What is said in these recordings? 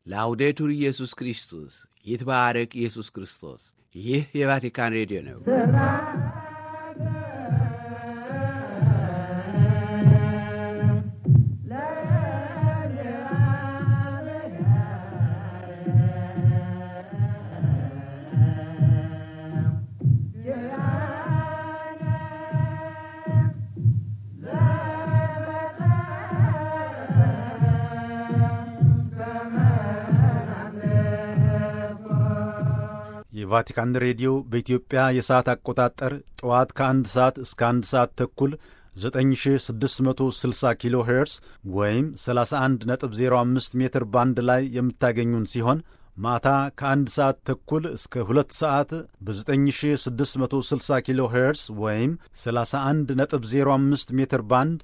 ላውዴቱር ኢየሱስ ክርስቶስ ይትባረክ ኢየሱስ ክርስቶስ። ይህ የቫቲካን ሬዲዮ ነው። የቫቲካን ሬዲዮ በኢትዮጵያ የሰዓት አቆጣጠር ጠዋት ከአንድ ሰዓት እስከ አንድ ሰዓት ተኩል 9660 ኪሎ ሄርስ ወይም 31.05 ሜትር ባንድ ላይ የምታገኙን ሲሆን ማታ ከአንድ ሰዓት ተኩል እስከ ሁለት ሰዓት በ9660 ኪሎ ሄርስ ወይም 31.05 ሜትር ባንድ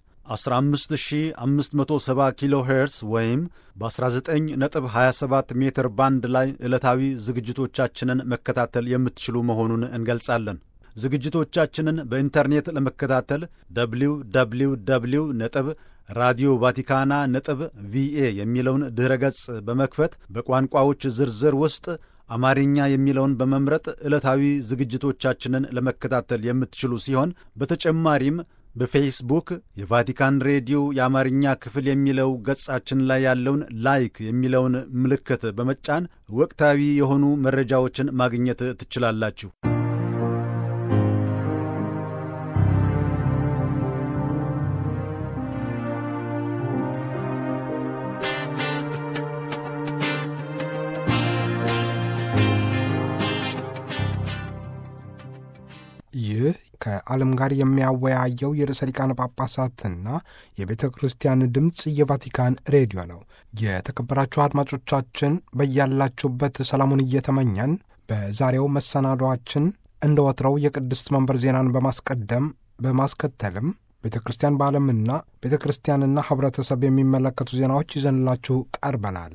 15570 ኪሎ ሄርስ ወይም በ19.27 ሜትር ባንድ ላይ ዕለታዊ ዝግጅቶቻችንን መከታተል የምትችሉ መሆኑን እንገልጻለን። ዝግጅቶቻችንን በኢንተርኔት ለመከታተል ደብሊው ደብሊው ደብሊው ነጥብ ራዲዮ ቫቲካና ነጥብ ቪኤ የሚለውን ድኅረ ገጽ በመክፈት በቋንቋዎች ዝርዝር ውስጥ አማርኛ የሚለውን በመምረጥ ዕለታዊ ዝግጅቶቻችንን ለመከታተል የምትችሉ ሲሆን በተጨማሪም በፌስቡክ የቫቲካን ሬዲዮ የአማርኛ ክፍል የሚለው ገጻችን ላይ ያለውን ላይክ የሚለውን ምልክት በመጫን ወቅታዊ የሆኑ መረጃዎችን ማግኘት ትችላላችሁ። ይህ ከዓለም ጋር የሚያወያየው የርዕሰ ሊቃነ ጳጳሳትና የቤተ ክርስቲያን ድምፅ የቫቲካን ሬዲዮ ነው። የተከበራችሁ አድማጮቻችን በያላችሁበት ሰላሙን እየተመኘን በዛሬው መሰናዷችን እንደ ወትረው የቅድስት መንበር ዜናን በማስቀደም በማስከተልም ቤተ ክርስቲያን በዓለምና ቤተ ክርስቲያንና ኅብረተሰብ የሚመለከቱ ዜናዎች ይዘንላችሁ ቀርበናል።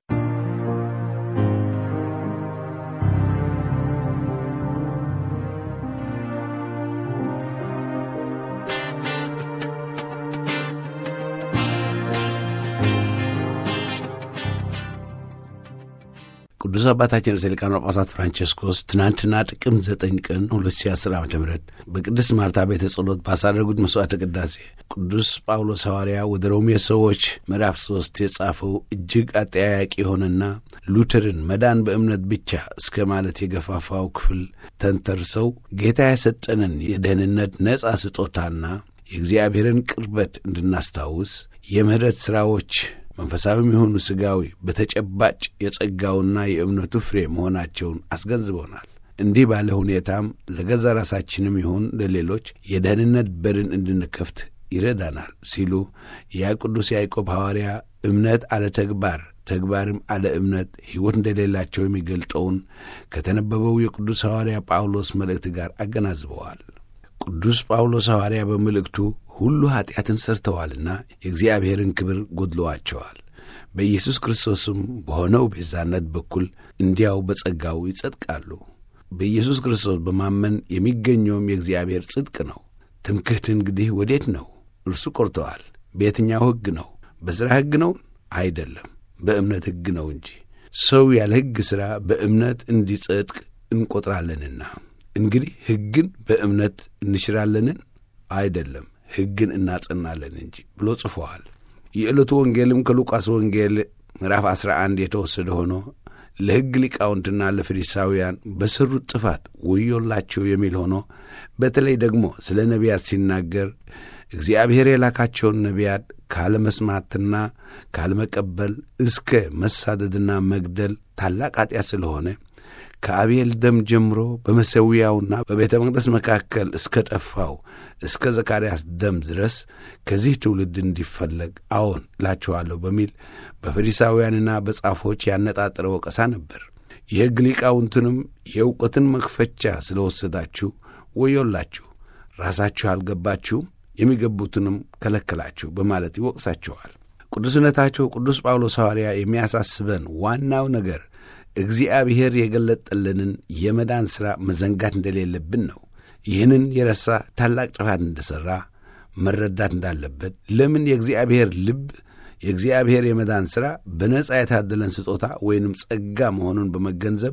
ቅዱስ አባታችን ርዕሰ ሊቃነ ጳጳሳት ፍራንቸስኮስ ትናንትና ጥቅምት ዘጠኝ ቀን 2010 ዓ ም በቅድስት ማርታ ቤተ ጸሎት ባሳረጉት መሥዋዕተ ቅዳሴ ቅዱስ ጳውሎስ ሐዋርያ ወደ ሮሜ ሰዎች ምዕራፍ ሦስት የጻፈው እጅግ አጠያያቂ የሆነና ሉተርን መዳን በእምነት ብቻ እስከ ማለት የገፋፋው ክፍል ተንተርሰው ጌታ የሰጠንን የደህንነት ነጻ ስጦታና የእግዚአብሔርን ቅርበት እንድናስታውስ የምሕረት ሥራዎች መንፈሳዊም የሆኑ ሥጋዊ በተጨባጭ የጸጋውና የእምነቱ ፍሬ መሆናቸውን አስገንዝበውናል። እንዲህ ባለ ሁኔታም ለገዛ ራሳችንም ይሁን ለሌሎች የደህንነት በርን እንድንከፍት ይረዳናል ሲሉ ያ ቅዱስ ያዕቆብ ሐዋርያ እምነት አለ ተግባር ተግባርም አለ እምነት ሕይወት እንደሌላቸው የሚገልጠውን ከተነበበው የቅዱስ ሐዋርያ ጳውሎስ መልእክት ጋር አገናዝበዋል። ቅዱስ ጳውሎስ ሐዋርያ በመልእክቱ ሁሉ ኀጢአትን ሠርተዋልና የእግዚአብሔርን ክብር ጐድለዋቸዋል፣ በኢየሱስ ክርስቶስም በሆነው ቤዛነት በኩል እንዲያው በጸጋው ይጸድቃሉ። በኢየሱስ ክርስቶስ በማመን የሚገኘውም የእግዚአብሔር ጽድቅ ነው። ትምክህት እንግዲህ ወዴት ነው? እርሱ ቈርተዋል። በየትኛው ሕግ ነው? በሥራ ሕግ ነው? አይደለም፣ በእምነት ሕግ ነው እንጂ። ሰው ያለ ሕግ ሥራ በእምነት እንዲጸድቅ እንቈጥራለንና እንግዲህ ሕግን በእምነት እንሽራለንን? አይደለም ሕግን እናጸናለን እንጂ ብሎ ጽፎዋል። የዕለቱ ወንጌልም ከሉቃስ ወንጌል ምዕራፍ 11 የተወሰደ ሆኖ ለሕግ ሊቃውንትና ለፈሪሳውያን በሠሩት ጥፋት ወዮላቸው የሚል ሆኖ በተለይ ደግሞ ስለ ነቢያት ሲናገር እግዚአብሔር የላካቸውን ነቢያት ካለመስማትና ካለመቀበል እስከ መሳደድና መግደል ታላቅ ኃጢአት ስለሆነ ከአቤል ደም ጀምሮ በመሠዊያውና በቤተ መቅደስ መካከል እስከ ጠፋው እስከ ዘካርያስ ደም ድረስ ከዚህ ትውልድ እንዲፈለግ አዎን እላችኋለሁ በሚል በፈሪሳውያንና በጻፎች ያነጣጠረ ወቀሳ ነበር። የሕግ ሊቃውንትንም የእውቀትን መክፈቻ ስለ ወሰዳችሁ ወዮላችሁ፣ ራሳችሁ አልገባችሁም፣ የሚገቡትንም ከለከላችሁ በማለት ይወቅሳቸዋል። ቅዱስነታቸው ቅዱስ ጳውሎስ ሐዋርያ የሚያሳስበን ዋናው ነገር እግዚአብሔር የገለጠልንን የመዳን ሥራ መዘንጋት እንደሌለብን ነው። ይህንን የረሳ ታላቅ ጥፋት እንደሠራ መረዳት እንዳለበት፣ ለምን የእግዚአብሔር ልብ የእግዚአብሔር የመዳን ሥራ በነጻ የታደለን ስጦታ ወይንም ጸጋ መሆኑን በመገንዘብ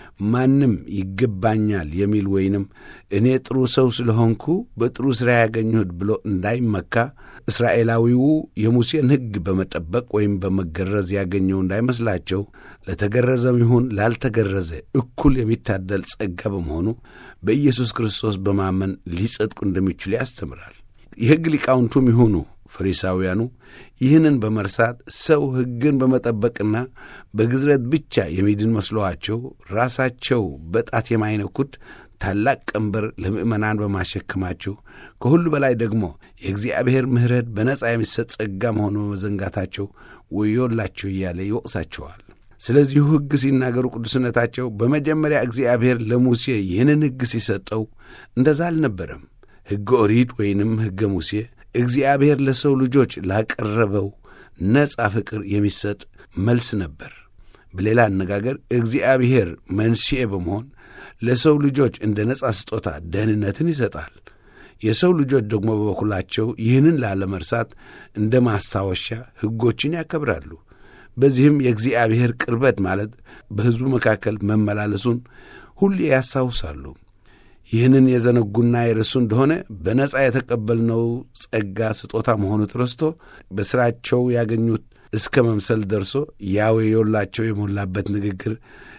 ማንም ይገባኛል የሚል ወይንም እኔ ጥሩ ሰው ስለሆንኩ በጥሩ ሥራ ያገኘሁት ብሎ እንዳይመካ እስራኤላዊው የሙሴን ሕግ በመጠበቅ ወይም በመገረዝ ያገኘው እንዳይመስላቸው ለተገረዘም ይሁን ላልተገረዘ እኩል የሚታደል ጸጋ በመሆኑ በኢየሱስ ክርስቶስ በማመን ሊጸድቁ እንደሚችሉ ያስተምራል። የሕግ ሊቃውንቱም ይሁኑ ፈሪሳውያኑ ይህንን በመርሳት ሰው ሕግን በመጠበቅና በግዝረት ብቻ የሚድን መስለዋቸው ራሳቸው በጣት የማይነኩት ታላቅ ቀንበር ለምእመናን በማሸከማቸው ከሁሉ በላይ ደግሞ የእግዚአብሔር ምሕረት በነጻ የሚሰጥ ጸጋ መሆኑ በመዘንጋታቸው ወዮላቸው እያለ ይወቅሳቸዋል። ስለዚሁ ሕግ ሲናገሩ ቅዱስነታቸው በመጀመሪያ እግዚአብሔር ለሙሴ ይህንን ሕግ ሲሰጠው እንደዛ አልነበረም። ሕገ ኦሪት ወይንም ሕገ ሙሴ እግዚአብሔር ለሰው ልጆች ላቀረበው ነጻ ፍቅር የሚሰጥ መልስ ነበር። በሌላ አነጋገር እግዚአብሔር መንስኤ በመሆን ለሰው ልጆች እንደ ነጻ ስጦታ ደህንነትን ይሰጣል። የሰው ልጆች ደግሞ በበኩላቸው ይህንን ላለመርሳት እንደ ማስታወሻ ሕጎችን ያከብራሉ። በዚህም የእግዚአብሔር ቅርበት ማለት በሕዝቡ መካከል መመላለሱን ሁሌ ያስታውሳሉ። ይህንን የዘነጉና የረሱ እንደሆነ በነጻ የተቀበልነው ጸጋ ስጦታ መሆኑ ተረስቶ በሥራቸው ያገኙት እስከ መምሰል ደርሶ ያወዮላቸው የሞላበት ንግግር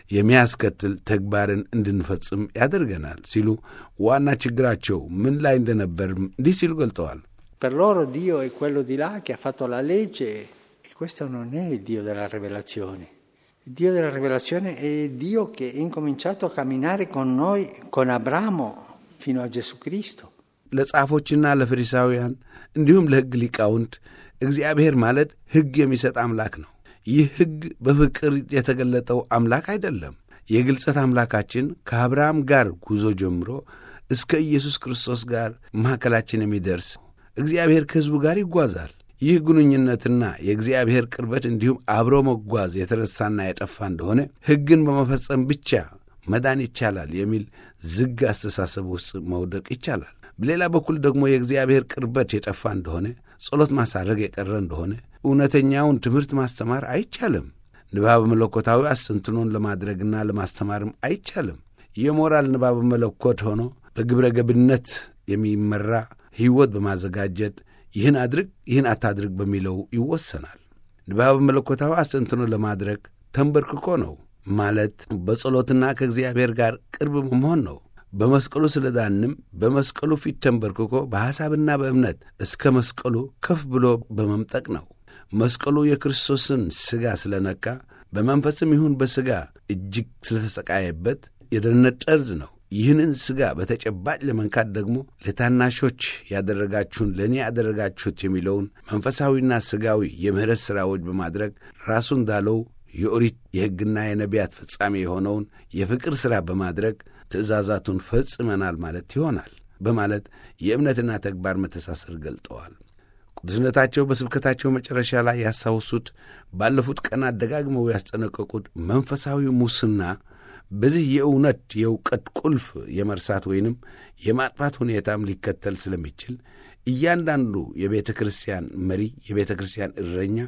የሚያስከትል ተግባርን እንድንፈጽም ያደርገናል ሲሉ ዋና ችግራቸው ምን ላይ እንደነበር እንዲህ ሲሉ ገልጠዋል። Per loro Dio è quello di là che ha fatto la legge e questo non è il Dio della rivelazione. Il Dio della rivelazione è il Dio che ha incominciato a camminare con noi, con Abramo, fino a Gesù Cristo. ለጻፎችና ለፈሪሳውያን እንዲሁም ለሕግ ሊቃውንት እግዚአብሔር ማለት ሕግ የሚሰጥ አምላክ ነው። ይህ ሕግ በፍቅር የተገለጠው አምላክ አይደለም። የግልጸት አምላካችን ከአብርሃም ጋር ጉዞ ጀምሮ እስከ ኢየሱስ ክርስቶስ ጋር መካከላችን የሚደርስ እግዚአብሔር ከሕዝቡ ጋር ይጓዛል። ይህ ግንኙነትና የእግዚአብሔር ቅርበት እንዲሁም አብሮ መጓዝ የተረሳና የጠፋ እንደሆነ ሕግን በመፈጸም ብቻ መዳን ይቻላል የሚል ዝግ አስተሳሰብ ውስጥ መውደቅ ይቻላል። በሌላ በኩል ደግሞ የእግዚአብሔር ቅርበት የጠፋ እንደሆነ ጸሎት ማሳረግ የቀረ እንደሆነ እውነተኛውን ትምህርት ማስተማር አይቻልም። ንባብ መለኮታዊ አስተንትኖን ለማድረግና ለማስተማርም አይቻልም። የሞራል ንባብ መለኮት ሆኖ በግብረ ገብነት የሚመራ ሕይወት በማዘጋጀት ይህን አድርግ ይህን አታድርግ በሚለው ይወሰናል። ንባብ መለኮታዊ አስተንትኖ ለማድረግ ተንበርክኮ ነው ማለት በጸሎትና ከእግዚአብሔር ጋር ቅርብ መሆን ነው። በመስቀሉ ስለ ዳንም በመስቀሉ ፊት ተንበርክኮ በሐሳብና በእምነት እስከ መስቀሉ ከፍ ብሎ በመምጠቅ ነው። መስቀሉ የክርስቶስን ሥጋ ስለነካ በመንፈስም ይሁን በሥጋ እጅግ ስለተሰቃየበት የደህንነት ጠርዝ ነው። ይህንን ሥጋ በተጨባጭ ለመንካት ደግሞ ለታናሾች ያደረጋችሁን ለእኔ ያደረጋችሁት የሚለውን መንፈሳዊና ሥጋዊ የምሕረት ሥራዎች በማድረግ ራሱ እንዳለው የኦሪት የሕግና የነቢያት ፍጻሜ የሆነውን የፍቅር ሥራ በማድረግ ትእዛዛቱን ፈጽመናል ማለት ይሆናል በማለት የእምነትና ተግባር መተሳሰር ገልጠዋል። ቅዱስነታቸው በስብከታቸው መጨረሻ ላይ ያስታውሱት ባለፉት ቀናት ደጋግመው ያስጠነቀቁት መንፈሳዊ ሙስና በዚህ የእውነት የእውቀት ቁልፍ የመርሳት ወይንም የማጥፋት ሁኔታም ሊከተል ስለሚችል እያንዳንዱ የቤተ ክርስቲያን መሪ፣ የቤተ ክርስቲያን እረኛ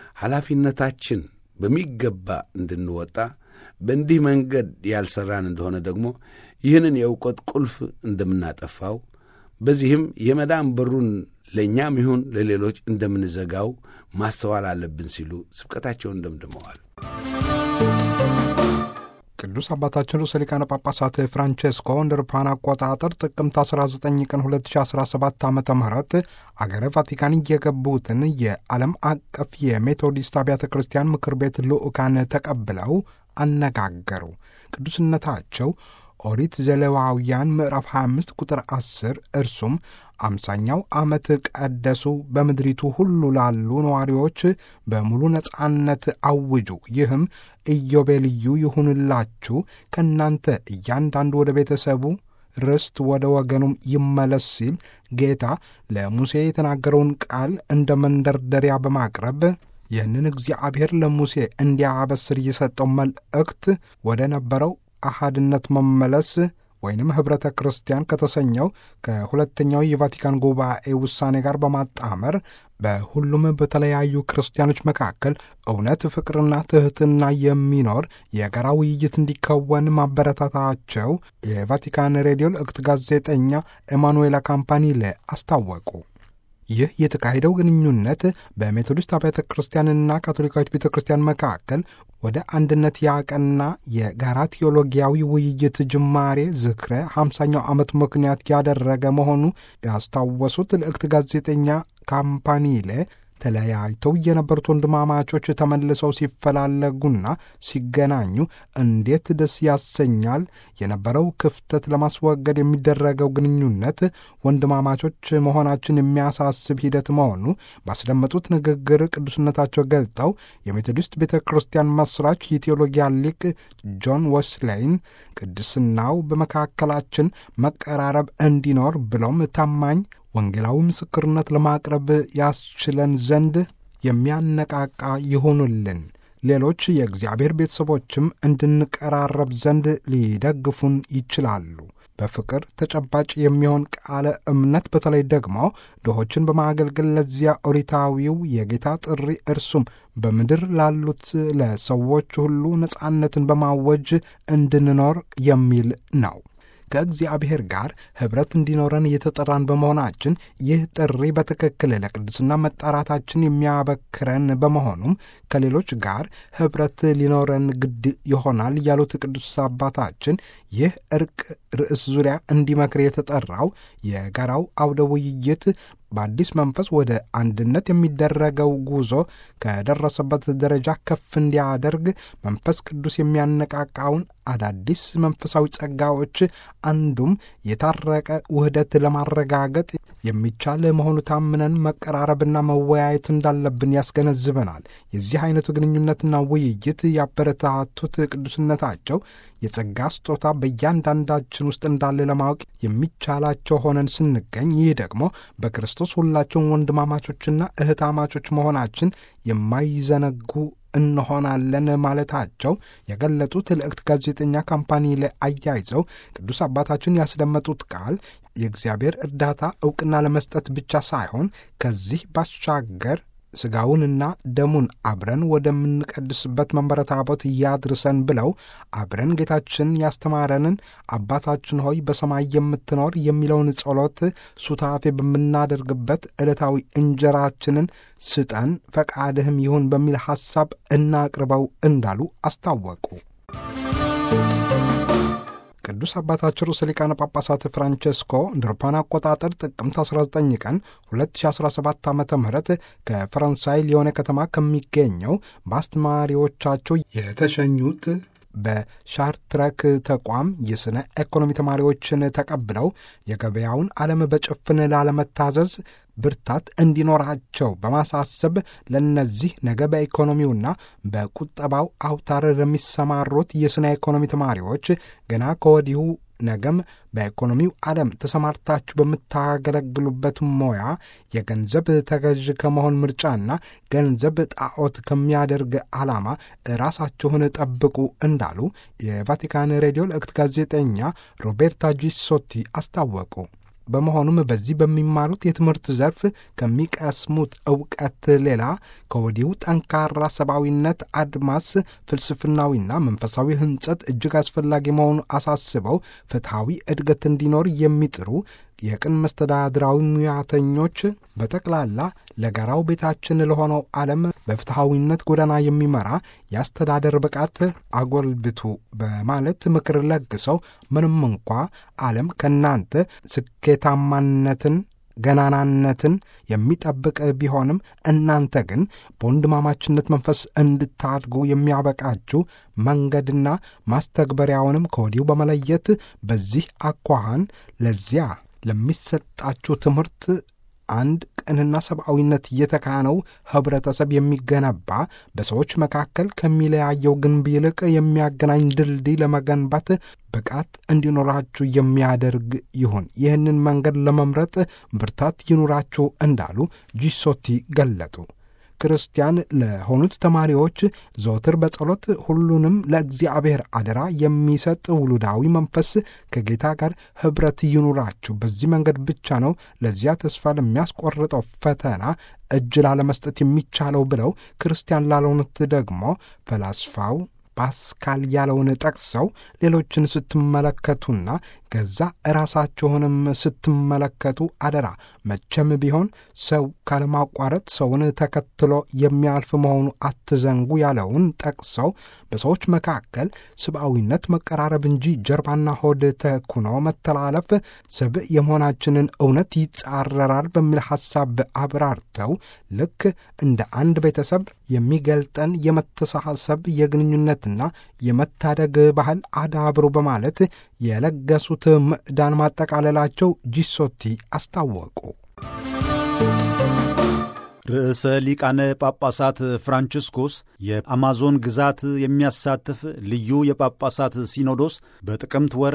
ኃላፊነታችን በሚገባ እንድንወጣ በእንዲህ መንገድ ያልሠራን እንደሆነ ደግሞ ይህንን የእውቀት ቁልፍ እንደምናጠፋው በዚህም የመዳን በሩን ለእኛም ይሁን ለሌሎች እንደምንዘጋው ማስተዋል አለብን ሲሉ ስብከታቸውን ደምድመዋል። ቅዱስ አባታችን ርዕሰ ሊቃነ ጳጳሳት ፍራንቼስኮ እንደ አውሮፓውያን አቆጣጠር ጥቅምት 19 ቀን 2017 ዓ ም አገረ ቫቲካን የገቡትን የዓለም አቀፍ የሜቶዲስት አብያተ ክርስቲያን ምክር ቤት ልዑካን ተቀብለው አነጋገሩ። ቅዱስነታቸው ኦሪት ዘሌዋውያን ምዕራፍ 25 ቁጥር 10 እርሱም አምሳኛው ዓመት ቀደሱ፣ በምድሪቱ ሁሉ ላሉ ነዋሪዎች በሙሉ ነጻነት አውጁ፣ ይህም ኢዮቤልዩ ይሁንላችሁ፣ ከእናንተ እያንዳንዱ ወደ ቤተሰቡ ርስት ወደ ወገኑም ይመለስ ሲል ጌታ ለሙሴ የተናገረውን ቃል እንደ መንደርደሪያ በማቅረብ ይህንን እግዚአብሔር ለሙሴ እንዲያበስር የሰጠው መልእክት ወደ ነበረው አሃድነት መመለስ ወይንም ኅብረተ ክርስቲያን ከተሰኘው ከሁለተኛው የቫቲካን ጉባኤ ውሳኔ ጋር በማጣመር በሁሉም በተለያዩ ክርስቲያኖች መካከል እውነት፣ ፍቅርና ትሕትና የሚኖር የጋራ ውይይት እንዲከወን ማበረታታቸው የቫቲካን ሬዲዮ ልዕክት ጋዜጠኛ ኤማኑኤላ ካምፓኒሌ አስታወቁ። ይህ የተካሄደው ግንኙነት በሜቶዲስት አብያተ ክርስቲያንና ካቶሊካዊት ቤተ ክርስቲያን መካከል ወደ አንድነት ያቀና የጋራ ቴዎሎጊያዊ ውይይት ጅማሬ ዝክረ ሃምሳኛው ዓመት ምክንያት ያደረገ መሆኑ ያስታወሱት ልዕክት ጋዜጠኛ ካምፓኒሌ ተለያይተው የነበሩት ወንድማማቾች ተመልሰው ሲፈላለጉና ሲገናኙ እንዴት ደስ ያሰኛል። የነበረው ክፍተት ለማስወገድ የሚደረገው ግንኙነት ወንድማማቾች መሆናችን የሚያሳስብ ሂደት መሆኑ ባስደመጡት ንግግር ቅዱስነታቸው ገልጠው የሜቶዲስት ቤተ ክርስቲያን መስራች የቴዎሎጊያ ሊቅ ጆን ወስሌይን ቅድስናው በመካከላችን መቀራረብ እንዲኖር ብሎም ታማኝ ወንጌላዊ ምስክርነት ለማቅረብ ያስችለን ዘንድ የሚያነቃቃ ይሆኑልን። ሌሎች የእግዚአብሔር ቤተሰቦችም እንድንቀራረብ ዘንድ ሊደግፉን ይችላሉ። በፍቅር ተጨባጭ የሚሆን ቃለ እምነት በተለይ ደግሞ ድሆችን በማገልገል ለዚያ ኦሪታዊው የጌታ ጥሪ እርሱም በምድር ላሉት ለሰዎች ሁሉ ነጻነትን በማወጅ እንድንኖር የሚል ነው። ከእግዚአብሔር ጋር ኅብረት እንዲኖረን እየተጠራን በመሆናችን ይህ ጥሪ በትክክል ለቅድስና መጠራታችን የሚያበክረን በመሆኑም ከሌሎች ጋር ኅብረት ሊኖረን ግድ ይሆናል ያሉት ቅዱስ አባታችን ይህ እርቅ ርዕስ ዙሪያ እንዲመክር የተጠራው የጋራው አውደ ውይይት በአዲስ መንፈስ ወደ አንድነት የሚደረገው ጉዞ ከደረሰበት ደረጃ ከፍ እንዲያደርግ መንፈስ ቅዱስ የሚያነቃቃውን አዳዲስ መንፈሳዊ ጸጋዎች አንዱም የታረቀ ውህደት ለማረጋገጥ የሚቻል መሆኑ ታምነን መቀራረብና መወያየት እንዳለብን ያስገነዝበናል። የዚህ አይነቱ ግንኙነትና ውይይት ያበረታቱት ቅዱስነታቸው የጸጋ ስጦታ በእያንዳንዳችን ውስጥ እንዳለ ለማወቅ የሚቻላቸው ሆነን ስንገኝ ይህ ደግሞ በክርስቶስ ሁላችን ወንድማማቾችና እህታማቾች መሆናችን የማይዘነጉ እንሆናለን ማለታቸው የገለጡት ልዕክት ጋዜጠኛ ካምፓኒ ላይ አያይዘው ቅዱስ አባታችን ያስደመጡት ቃል የእግዚአብሔር እርዳታ ዕውቅና ለመስጠት ብቻ ሳይሆን ከዚህ ባሻገር ሥጋውንና ደሙን አብረን ወደምንቀድስበት መንበረ ታቦት እያድርሰን ብለው አብረን ጌታችን ያስተማረንን አባታችን ሆይ በሰማይ የምትኖር የሚለውን ጸሎት ሱታፌ በምናደርግበት ዕለታዊ እንጀራችንን ስጠን፣ ፈቃድህም ይሁን በሚል ሐሳብ እናቅርበው እንዳሉ አስታወቁ። ቅዱስ አባታችን ርዕሰ ሊቃነ ጳጳሳት ፍራንቼስኮ እንደ አውሮፓውያን አቆጣጠር ጥቅምት 19 ቀን 2017 ዓ ም ከፈረንሳይ ሊዮኔ ከተማ ከሚገኘው በአስተማሪዎቻቸው የተሸኙት በሻርትረክ ተቋም የሥነ ኢኮኖሚ ተማሪዎችን ተቀብለው የገበያውን ዓለም በጭፍን ላለመታዘዝ ብርታት እንዲኖራቸው በማሳሰብ ለነዚህ ነገ በኢኮኖሚውና በቁጠባው አውታር ለሚሰማሩት የሥነ ኢኮኖሚ ተማሪዎች ገና ከወዲሁ ነገም በኢኮኖሚው ዓለም ተሰማርታችሁ በምታገለግሉበት ሙያ የገንዘብ ተገዥ ከመሆን ምርጫና ገንዘብ ጣዖት ከሚያደርግ ዓላማ ራሳችሁን ጠብቁ እንዳሉ የቫቲካን ሬዲዮ ልዕክት ጋዜጠኛ ሮቤርታ ጂሶቲ አስታወቁ። በመሆኑም በዚህ በሚማሩት የትምህርት ዘርፍ ከሚቀስሙት ዕውቀት ሌላ ከወዲሁ ጠንካራ ሰብአዊነት አድማስ ፍልስፍናዊና መንፈሳዊ ሕንጸት እጅግ አስፈላጊ መሆኑ አሳስበው ፍትሐዊ እድገት እንዲኖር የሚጥሩ የቅን መስተዳድራዊ ሙያተኞች በጠቅላላ ለጋራው ቤታችን ለሆነው ዓለም በፍትሐዊነት ጎዳና የሚመራ የአስተዳደር ብቃት አጎልብቱ በማለት ምክር ለግሰው ምንም እንኳ ዓለም ከእናንተ ስኬታማነትን ገናናነትን የሚጠብቅ ቢሆንም እናንተ ግን በወንድማማችነት መንፈስ እንድታድጉ የሚያበቃችሁ መንገድና ማስተግበሪያውንም ከወዲሁ በመለየት በዚህ አኳኋን ለዚያ ለሚሰጣችሁ ትምህርት አንድ ቅንና ሰብአዊነት የተካነው ኅብረተሰብ የሚገነባ በሰዎች መካከል ከሚለያየው ግንብ ይልቅ የሚያገናኝ ድልድይ ለመገንባት ብቃት እንዲኖራችሁ የሚያደርግ ይሁን። ይህንን መንገድ ለመምረጥ ብርታት ይኑራችሁ እንዳሉ ጂሶቲ ገለጡ። ክርስቲያን ለሆኑት ተማሪዎች ዘወትር በጸሎት ሁሉንም ለእግዚአብሔር አደራ የሚሰጥ ውሉዳዊ መንፈስ ከጌታ ጋር ኅብረት ይኑራችሁ። በዚህ መንገድ ብቻ ነው ለዚያ ተስፋ ለሚያስቆርጠው ፈተና እጅ ላለመስጠት የሚቻለው ብለው ክርስቲያን ላልሆኑት ደግሞ ፈላስፋው ፓስካል ያለውን ጠቅሰው ሌሎችን ስትመለከቱና ገዛ ራሳችሁንም ስትመለከቱ አደራ መቼም ቢሆን ሰው ካለማቋረጥ ሰውን ተከትሎ የሚያልፍ መሆኑ አትዘንጉ ያለውን ጠቅሰው በሰዎች መካከል ሰብአዊነት መቀራረብ እንጂ ጀርባና ሆድ ተኩኖ መተላለፍ ሰብእ የመሆናችንን እውነት ይጻረራል በሚል ሐሳብ አብራርተው ልክ እንደ አንድ ቤተሰብ የሚገልጠን የመተሳሰብ የግንኙነትና የመታደግ ባህል አዳብሩ በማለት የለገሱት ምዕዳን ማጠቃለላቸው ጂሶቲ አስታወቁ። ርዕሰ ሊቃነ ጳጳሳት ፍራንቺስኮስ የአማዞን ግዛት የሚያሳትፍ ልዩ የጳጳሳት ሲኖዶስ በጥቅምት ወር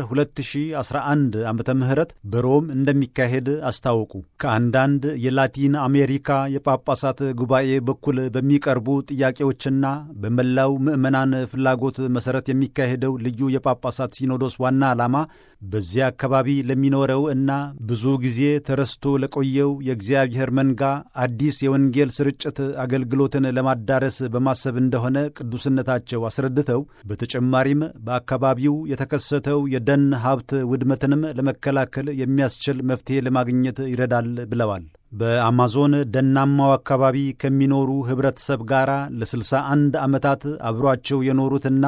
2011 ዓመተ ምህረት በሮም እንደሚካሄድ አስታወቁ። ከአንዳንድ የላቲን አሜሪካ የጳጳሳት ጉባኤ በኩል በሚቀርቡ ጥያቄዎችና በመላው ምዕመናን ፍላጎት መሠረት የሚካሄደው ልዩ የጳጳሳት ሲኖዶስ ዋና ዓላማ በዚያ አካባቢ ለሚኖረው እና ብዙ ጊዜ ተረስቶ ለቆየው የእግዚአብሔር መንጋ አዲስ የወንጌል ስርጭት አገልግሎትን ለማዳረስ በማሰብ እንደሆነ ቅዱስነታቸው አስረድተው በተጨማሪም በአካባቢው የተከሰተው የደን ሀብት ውድመትንም ለመከላከል የሚያስችል መፍትሔ ለማግኘት ይረዳል ብለዋል። በአማዞን ደናማው አካባቢ ከሚኖሩ ኅብረተሰብ ጋር ለ61 ዓመታት አብሯቸው የኖሩትና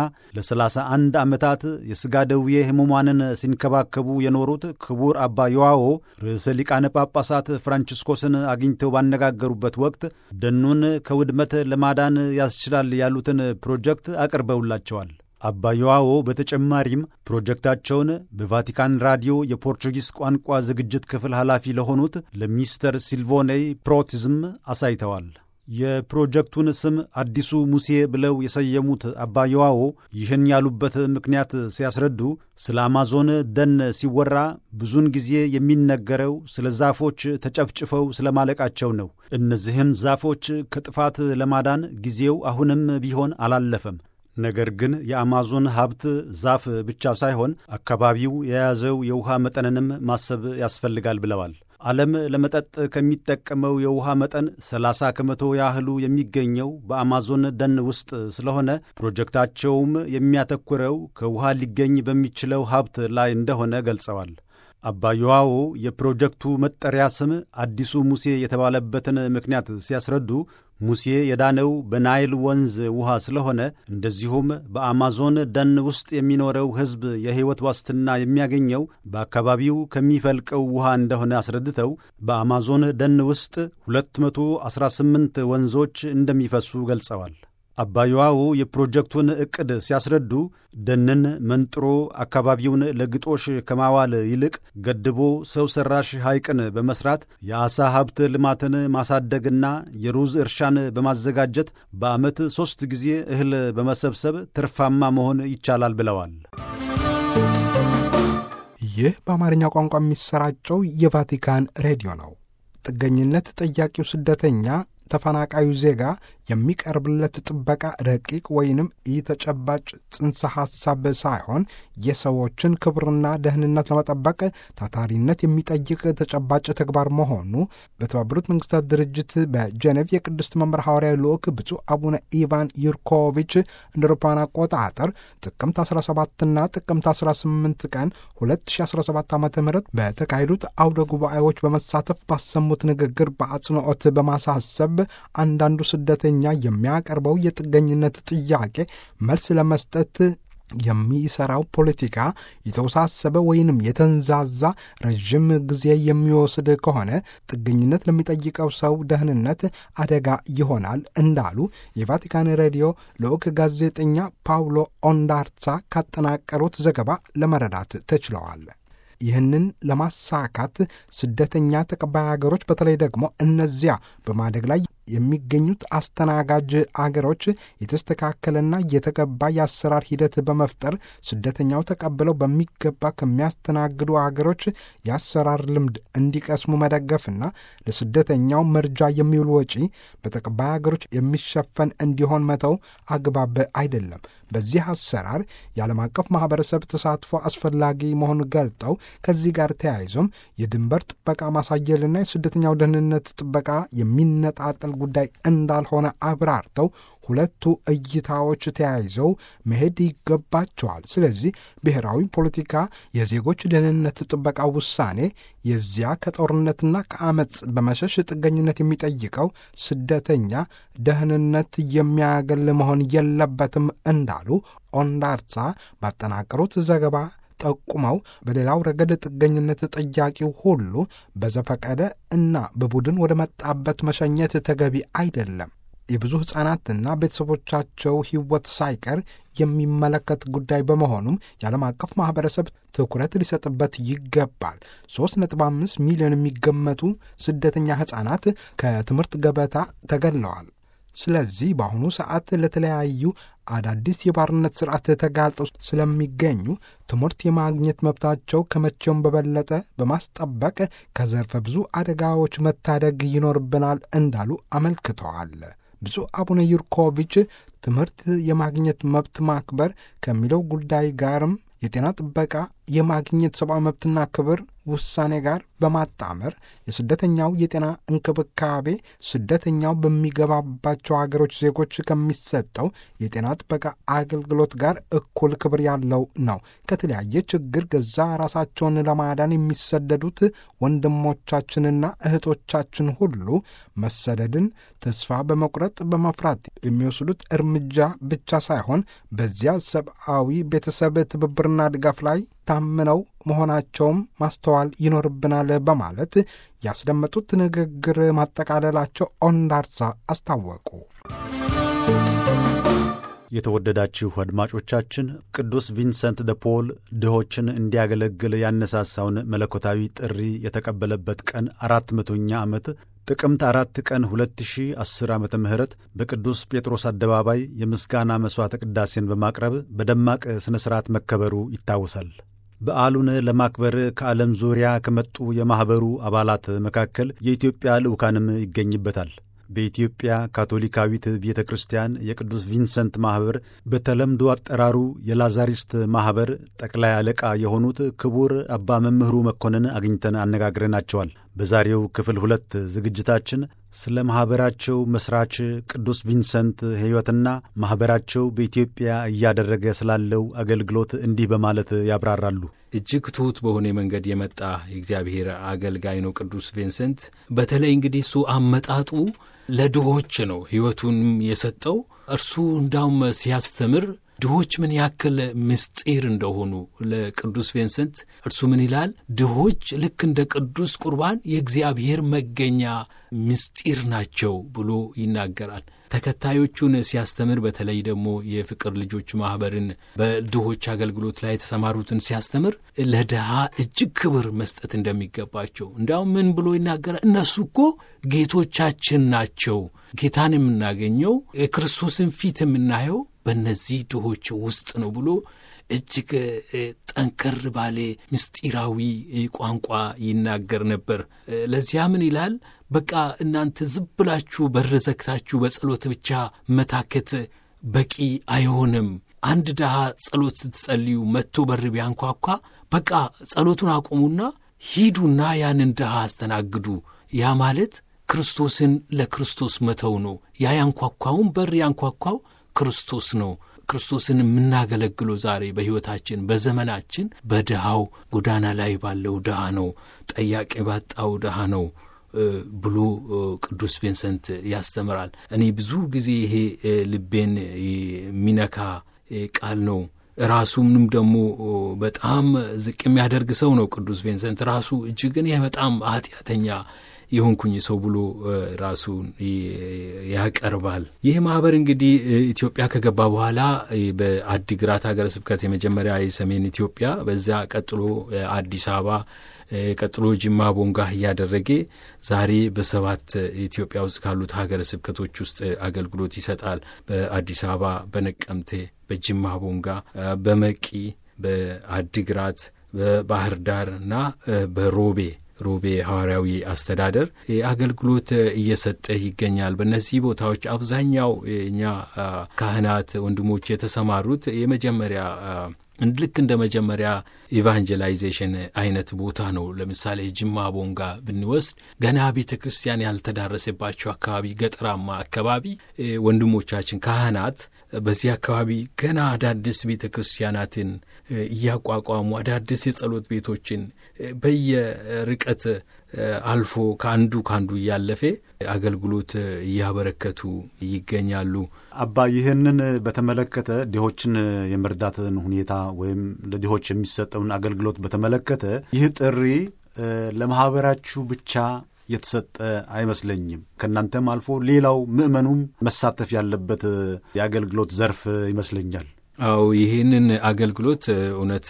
ለ31 ዓመታት የሥጋ ደዌ ሕሙማንን ሲንከባከቡ የኖሩት ክቡር አባ ዮዋዎ ርዕሰ ሊቃነ ጳጳሳት ፍራንቺስኮስን አግኝተው ባነጋገሩበት ወቅት ደኑን ከውድመት ለማዳን ያስችላል ያሉትን ፕሮጀክት አቅርበውላቸዋል። አባ ዮዋዎ በተጨማሪም ፕሮጀክታቸውን በቫቲካን ራዲዮ የፖርቹጊስ ቋንቋ ዝግጅት ክፍል ኃላፊ ለሆኑት ለሚስተር ሲልቮኔይ ፕሮቲዝም አሳይተዋል። የፕሮጀክቱን ስም አዲሱ ሙሴ ብለው የሰየሙት አባ ዮዋዎ ይህን ያሉበት ምክንያት ሲያስረዱ ስለ አማዞን ደን ሲወራ ብዙውን ጊዜ የሚነገረው ስለ ዛፎች ተጨፍጭፈው ስለማለቃቸው ነው። እነዚህን ዛፎች ከጥፋት ለማዳን ጊዜው አሁንም ቢሆን አላለፈም። ነገር ግን የአማዞን ሀብት ዛፍ ብቻ ሳይሆን አካባቢው የያዘው የውሃ መጠንንም ማሰብ ያስፈልጋል ብለዋል። ዓለም ለመጠጥ ከሚጠቀመው የውሃ መጠን 30 ከመቶ ያህሉ የሚገኘው በአማዞን ደን ውስጥ ስለሆነ ፕሮጀክታቸውም የሚያተኩረው ከውሃ ሊገኝ በሚችለው ሀብት ላይ እንደሆነ ገልጸዋል። አባ ዮዋዎ የፕሮጀክቱ መጠሪያ ስም አዲሱ ሙሴ የተባለበትን ምክንያት ሲያስረዱ ሙሴ የዳነው በናይል ወንዝ ውሃ ስለሆነ እንደዚሁም በአማዞን ደን ውስጥ የሚኖረው ሕዝብ የሕይወት ዋስትና የሚያገኘው በአካባቢው ከሚፈልቀው ውሃ እንደሆነ አስረድተው በአማዞን ደን ውስጥ 218 ወንዞች እንደሚፈሱ ገልጸዋል። አባ ዮዋዎ የፕሮጀክቱን ዕቅድ ሲያስረዱ ደንን መንጥሮ አካባቢውን ለግጦሽ ከማዋል ይልቅ ገድቦ ሰው ሠራሽ ሐይቅን በመሥራት የዓሣ ሀብት ልማትን ማሳደግና የሩዝ እርሻን በማዘጋጀት በዓመት ሦስት ጊዜ እህል በመሰብሰብ ትርፋማ መሆን ይቻላል ብለዋል። ይህ በአማርኛ ቋንቋ የሚሰራጨው የቫቲካን ሬዲዮ ነው። ጥገኝነት ጠያቂው ስደተኛ ተፈናቃዩ ዜጋ የሚቀርብለት ጥበቃ ረቂቅ ወይንም ኢተጨባጭ ጽንሰ ሐሳብ ሳይሆን የሰዎችን ክብርና ደህንነት ለመጠበቅ ታታሪነት የሚጠይቅ ተጨባጭ ተግባር መሆኑ በተባበሩት መንግስታት ድርጅት በጀኔቭ የቅድስት መንበር ሐዋርያዊ ልዑክ ብፁዕ አቡነ ኢቫን ዩርኮቪች እንደ አውሮፓውያን አቆጣጠር ጥቅምት 17ና ጥቅምት 18 ቀን 2017 ዓ ም በተካሄዱት አውደ ጉባኤዎች በመሳተፍ ባሰሙት ንግግር በአጽንዖት በማሳሰብ አንዳንዱ ስደተኛ የሚያቀርበው የጥገኝነት ጥያቄ መልስ ለመስጠት የሚሰራው ፖለቲካ የተወሳሰበ ወይንም የተንዛዛ ረዥም ጊዜ የሚወስድ ከሆነ ጥገኝነት ለሚጠይቀው ሰው ደህንነት አደጋ ይሆናል እንዳሉ የቫቲካን ሬዲዮ ልዑክ ጋዜጠኛ ፓውሎ ኦንዳርሳ ካጠናቀሩት ዘገባ ለመረዳት ተችለዋል። ይህንን ለማሳካት ስደተኛ ተቀባይ ሀገሮች በተለይ ደግሞ እነዚያ በማደግ ላይ የሚገኙት አስተናጋጅ አገሮች የተስተካከለና የተገባ የአሰራር ሂደት በመፍጠር ስደተኛው ተቀብለው በሚገባ ከሚያስተናግዱ አገሮች የአሰራር ልምድ እንዲቀስሙ መደገፍና ለስደተኛው መርጃ የሚውል ወጪ በተቀባይ አገሮች የሚሸፈን እንዲሆን መተው አግባብ አይደለም። በዚህ አሰራር የዓለም አቀፍ ማህበረሰብ ተሳትፎ አስፈላጊ መሆኑን ገልጠው ከዚህ ጋር ተያይዞም የድንበር ጥበቃ ማሳየልና የስደተኛው ደህንነት ጥበቃ የሚነጣጠል ጉዳይ እንዳልሆነ አብራርተው ሁለቱ እይታዎች ተያይዘው መሄድ ይገባቸዋል። ስለዚህ ብሔራዊ ፖለቲካ የዜጎች ደህንነት ጥበቃ ውሳኔ የዚያ ከጦርነትና ከአመፅ በመሸሽ ጥገኝነት የሚጠይቀው ስደተኛ ደህንነት የሚያገል መሆን የለበትም እንዳሉ ኦንዳርሳ ባጠናቀሩት ዘገባ ጠቁመው በሌላው ረገድ ጥገኝነት ጠያቂው ሁሉ በዘፈቀደ እና በቡድን ወደ መጣበት መሸኘት ተገቢ አይደለም። የብዙ ሕፃናትና ቤተሰቦቻቸው ሕይወት ሳይቀር የሚመለከት ጉዳይ በመሆኑም የዓለም አቀፍ ማኅበረሰብ ትኩረት ሊሰጥበት ይገባል። 3.5 ሚሊዮን የሚገመቱ ስደተኛ ሕፃናት ከትምህርት ገበታ ተገለዋል። ስለዚህ በአሁኑ ሰዓት ለተለያዩ አዳዲስ የባርነት ስርዓት ተጋልጠው ስለሚገኙ ትምህርት የማግኘት መብታቸው ከመቼውም በበለጠ በማስጠበቅ ከዘርፈ ብዙ አደጋዎች መታደግ ይኖርብናል እንዳሉ አመልክተዋል። ብፁዕ አቡነ ዩርኮቪች ትምህርት የማግኘት መብት ማክበር ከሚለው ጉዳይ ጋርም የጤና ጥበቃ የማግኘት ሰብአዊ መብትና ክብር ውሳኔ ጋር በማጣመር የስደተኛው የጤና እንክብካቤ ስደተኛው በሚገባባቸው ሀገሮች ዜጎች ከሚሰጠው የጤና ጥበቃ አገልግሎት ጋር እኩል ክብር ያለው ነው። ከተለያየ ችግር ገዛ ራሳቸውን ለማዳን የሚሰደዱት ወንድሞቻችንና እህቶቻችን ሁሉ መሰደድን ተስፋ በመቁረጥ በመፍራት የሚወስዱት እርምጃ ብቻ ሳይሆን በዚያ ሰብአዊ ቤተሰብ ትብብርና ድጋፍ ላይ ታምነው መሆናቸውም ማስተዋል ይኖርብናል በማለት ያስደመጡት ንግግር ማጠቃለላቸው ኦንዳርሳ አስታወቁ። የተወደዳችሁ አድማጮቻችን ቅዱስ ቪንሰንት ደ ፖል ድሆችን እንዲያገለግል ያነሳሳውን መለኮታዊ ጥሪ የተቀበለበት ቀን አራት መቶኛ ዓመት ጥቅምት አራት ቀን 2010 ዓ ም በቅዱስ ጴጥሮስ አደባባይ የምስጋና መሥዋዕተ ቅዳሴን በማቅረብ በደማቅ ሥነ ሥርዓት መከበሩ ይታወሳል። በዓሉን ለማክበር ከዓለም ዙሪያ ከመጡ የማኅበሩ አባላት መካከል የኢትዮጵያ ልዑካንም ይገኝበታል። በኢትዮጵያ ካቶሊካዊት ቤተ ክርስቲያን የቅዱስ ቪንሰንት ማኅበር በተለምዶ አጠራሩ የላዛሪስት ማኅበር ጠቅላይ አለቃ የሆኑት ክቡር አባ መምህሩ መኮንን አግኝተን አነጋግረናቸዋል። በዛሬው ክፍል ሁለት ዝግጅታችን ስለ ማኅበራቸው መሥራች ቅዱስ ቪንሰንት ሕይወትና ማኅበራቸው በኢትዮጵያ እያደረገ ስላለው አገልግሎት እንዲህ በማለት ያብራራሉ። እጅግ ትሑት በሆነ መንገድ የመጣ የእግዚአብሔር አገልጋይ ነው ቅዱስ ቪንሰንት። በተለይ እንግዲህ እሱ አመጣጡ ለድሆች ነው ሕይወቱንም የሰጠው። እርሱ እንዳውም ሲያስተምር ድሆች ምን ያክል ምስጢር እንደሆኑ ለቅዱስ ቪንሰንት እርሱ ምን ይላል? ድሆች ልክ እንደ ቅዱስ ቁርባን የእግዚአብሔር መገኛ ምስጢር ናቸው ብሎ ይናገራል። ተከታዮቹን ሲያስተምር በተለይ ደግሞ የፍቅር ልጆች ማኅበርን በድሆች አገልግሎት ላይ የተሰማሩትን ሲያስተምር ለድሃ እጅግ ክብር መስጠት እንደሚገባቸው እንዲያውም ምን ብሎ ይናገራል? እነሱ እኮ ጌቶቻችን ናቸው። ጌታን የምናገኘው የክርስቶስን ፊት የምናየው በእነዚህ ድሆች ውስጥ ነው ብሎ እጅግ ጠንከር ባለ ምስጢራዊ ቋንቋ ይናገር ነበር። ለዚያ ምን ይላል? በቃ እናንተ ዝም ብላችሁ በር ዘግታችሁ በጸሎት ብቻ መታከት በቂ አይሆንም። አንድ ድሃ ጸሎት ስትጸልዩ መጥቶ በር ቢያንኳኳ በቃ ጸሎቱን አቁሙና ሂዱና ያንን ድሃ አስተናግዱ። ያ ማለት ክርስቶስን ለክርስቶስ መተው ነው። ያ ያንኳኳውን በር ያንኳኳው ክርስቶስ ነው። ክርስቶስን የምናገለግለው ዛሬ በሕይወታችን በዘመናችን በድሃው ጎዳና ላይ ባለው ድሃ ነው፣ ጠያቂ ባጣው ድሃ ነው ብሎ ቅዱስ ቪንሰንት ያስተምራል። እኔ ብዙ ጊዜ ይሄ ልቤን የሚነካ ቃል ነው። ራሱንም ደግሞ በጣም ዝቅ የሚያደርግ ሰው ነው ቅዱስ ቪንሰንት ራሱ እጅግን ይህ በጣም ኃጢአተኛ የሆንኩኝ ሰው ብሎ ራሱን ያቀርባል። ይህ ማህበር እንግዲህ ኢትዮጵያ ከገባ በኋላ በአዲግራት ሀገረ ስብከት የመጀመሪያ የሰሜን ኢትዮጵያ፣ በዚያ ቀጥሎ አዲስ አበባ ቀጥሎ ጅማ ቦንጋ እያደረገ ዛሬ በሰባት ኢትዮጵያ ውስጥ ካሉት ሀገረ ስብከቶች ውስጥ አገልግሎት ይሰጣል። በአዲስ አበባ፣ በነቀምቴ፣ በጅማ ቦንጋ፣ በመቂ፣ በአዲግራት፣ በባህር ዳር እና በሮቤ ሮቤ ሐዋርያዊ አስተዳደር አገልግሎት እየሰጠ ይገኛል። በእነዚህ ቦታዎች አብዛኛው እኛ ካህናት ወንድሞች የተሰማሩት የመጀመሪያ ልክ እንደ መጀመሪያ ኢቫንጀላይዜሽን አይነት ቦታ ነው። ለምሳሌ ጅማ ቦንጋ ብንወስድ ገና ቤተ ክርስቲያን ያልተዳረሰባቸው አካባቢ፣ ገጠራማ አካባቢ ወንድሞቻችን ካህናት በዚህ አካባቢ ገና አዳዲስ ቤተ ክርስቲያናትን እያቋቋሙ አዳዲስ የጸሎት ቤቶችን በየርቀት አልፎ ከአንዱ ከአንዱ እያለፈ አገልግሎት እያበረከቱ ይገኛሉ። አባ ይህንን በተመለከተ ድሆችን የመርዳትን ሁኔታ ወይም ለድሆች የሚሰጠውን አገልግሎት በተመለከተ ይህ ጥሪ ለማህበራችሁ ብቻ የተሰጠ አይመስለኝም። ከእናንተም አልፎ ሌላው ምዕመኑም መሳተፍ ያለበት የአገልግሎት ዘርፍ ይመስለኛል። አዎ ይህንን አገልግሎት እውነት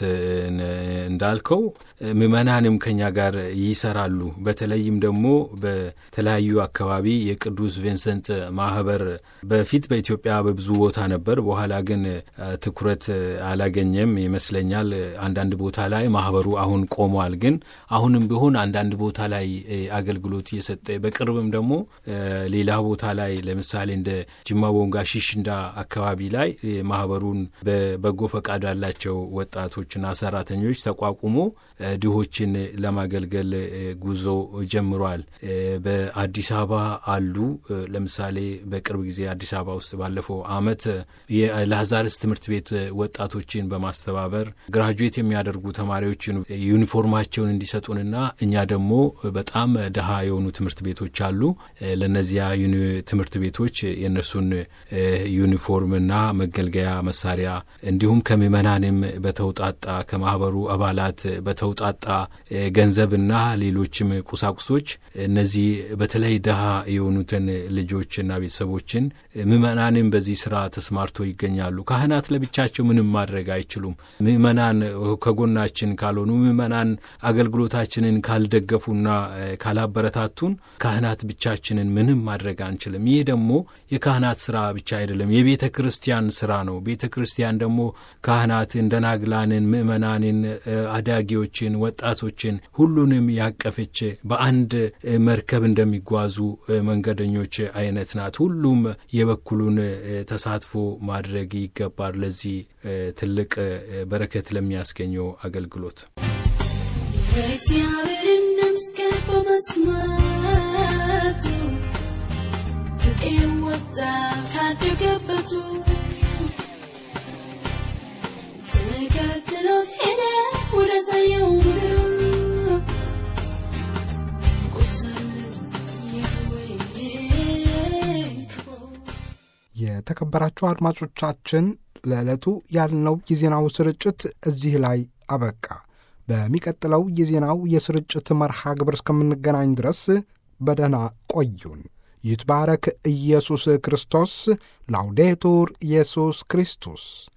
እንዳልከው ምዕመናንም ከኛ ጋር ይሰራሉ። በተለይም ደግሞ በተለያዩ አካባቢ የቅዱስ ቪንሰንት ማህበር በፊት በኢትዮጵያ በብዙ ቦታ ነበር። በኋላ ግን ትኩረት አላገኘም ይመስለኛል። አንዳንድ ቦታ ላይ ማህበሩ አሁን ቆሟል። ግን አሁንም ቢሆን አንዳንድ ቦታ ላይ አገልግሎት እየሰጠ በቅርብም ደግሞ ሌላ ቦታ ላይ ለምሳሌ እንደ ጅማ ቦንጋ ሺሽንዳ አካባቢ ላይ ማህበሩን በበጎ ፈቃድ ያላቸው ወጣቶችና ሰራተኞች ተቋቁሞ ድሆችን ለማገልገል ጉዞ ጀምሯል። በአዲስ አበባ አሉ። ለምሳሌ በቅርብ ጊዜ አዲስ አበባ ውስጥ ባለፈው ዓመት የላዛርስ ትምህርት ቤት ወጣቶችን በማስተባበር ግራጁዌት የሚያደርጉ ተማሪዎች ዩኒፎርማቸውን እንዲሰጡንና እኛ ደግሞ በጣም ድሃ የሆኑ ትምህርት ቤቶች አሉ። ለእነዚያ ትምህርት ቤቶች የእነሱን ዩኒፎርምና መገልገያ መሳሪያ እንዲሁም ከምዕመናንም በተውጣጣ ከማህበሩ አባላት በተውጣጣ ገንዘብና ሌሎችም ቁሳቁሶች እነዚህ በተለይ ድሃ የሆኑትን ልጆችና ቤተሰቦችን ምዕመናንም በዚህ ስራ ተስማርቶ ይገኛሉ። ካህናት ለብቻቸው ምንም ማድረግ አይችሉም። ምዕመናን ከጎናችን ካልሆኑ፣ ምዕመናን አገልግሎታችንን ካልደገፉና ካላበረታቱን ካህናት ብቻችንን ምንም ማድረግ አንችልም። ይህ ደግሞ የካህናት ስራ ብቻ አይደለም፣ የቤተ ክርስቲያን ስራ ነው። ቤተ ክርስቲያን ደግሞ ካህናትን፣ ደናግላንን፣ ምዕመናንን፣ አዳጊዎችን፣ ወጣቶችን ሁሉንም ያቀፈች በአንድ መርከብ እንደሚጓዙ መንገደኞች አይነት ናት። ሁሉም የበኩሉን ተሳትፎ ማድረግ ይገባል ለዚህ ትልቅ በረከት ለሚያስገኘው አገልግሎት እግዚአብሔርን መስገን በመስማቱ ከቄው ወጣ ካደገበቱ ተከትሎት ሄደ ወደ ሳየው ምድር የተከበራችሁ አድማጮቻችን ለዕለቱ ያልነው የዜናው ስርጭት እዚህ ላይ አበቃ። በሚቀጥለው የዜናው የስርጭት መርሃ ግብር እስከምንገናኝ ድረስ በደህና ቆዩን። ይትባረክ ኢየሱስ ክርስቶስ። ላውዴቱር ኢየሱስ ክርስቶስ